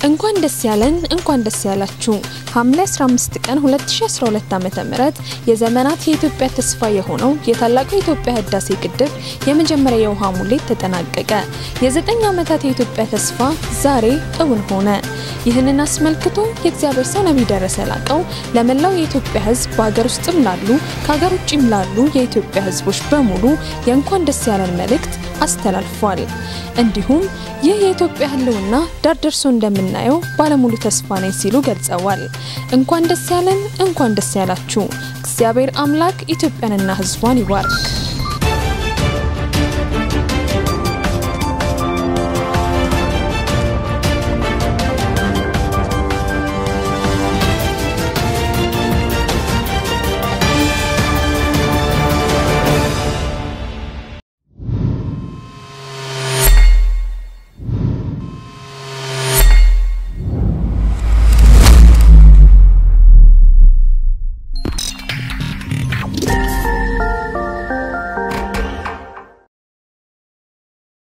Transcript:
እንኳን ደስ ያለን እንኳን ደስ ያላችሁ። ሐምሌ 15 ቀን 2012 ዓ.ም የዘመናት የኢትዮጵያ ተስፋ የሆነው የታላቁ የኢትዮጵያ ህዳሴ ግድብ የመጀመሪያ የውሃ ሙሌት ተጠናቀቀ። የዘጠኝ ዓመታት የኢትዮጵያ ተስፋ ዛሬ እውን ሆነ። ይህንን አስመልክቶ የእግዚአብሔር ሰው ነቢይ ደረሰ ላቀው ለመላው የኢትዮጵያ ህዝብ በሀገር ውስጥም ላሉ ከሀገር ውጭም ላሉ የኢትዮጵያ ህዝቦች በሙሉ የእንኳን ደስ ያለን መልእክት አስተላልፏል። እንዲሁም ይህ የኢትዮጵያ ህልውና ዳር ደርሶ እንደምናየው ባለሙሉ ተስፋ ነኝ ሲሉ ገልጸዋል። እንኳን ደስ ያለን፣ እንኳን ደስ ያላችሁ። እግዚአብሔር አምላክ ኢትዮጵያንና ህዝቧን ይባርክ።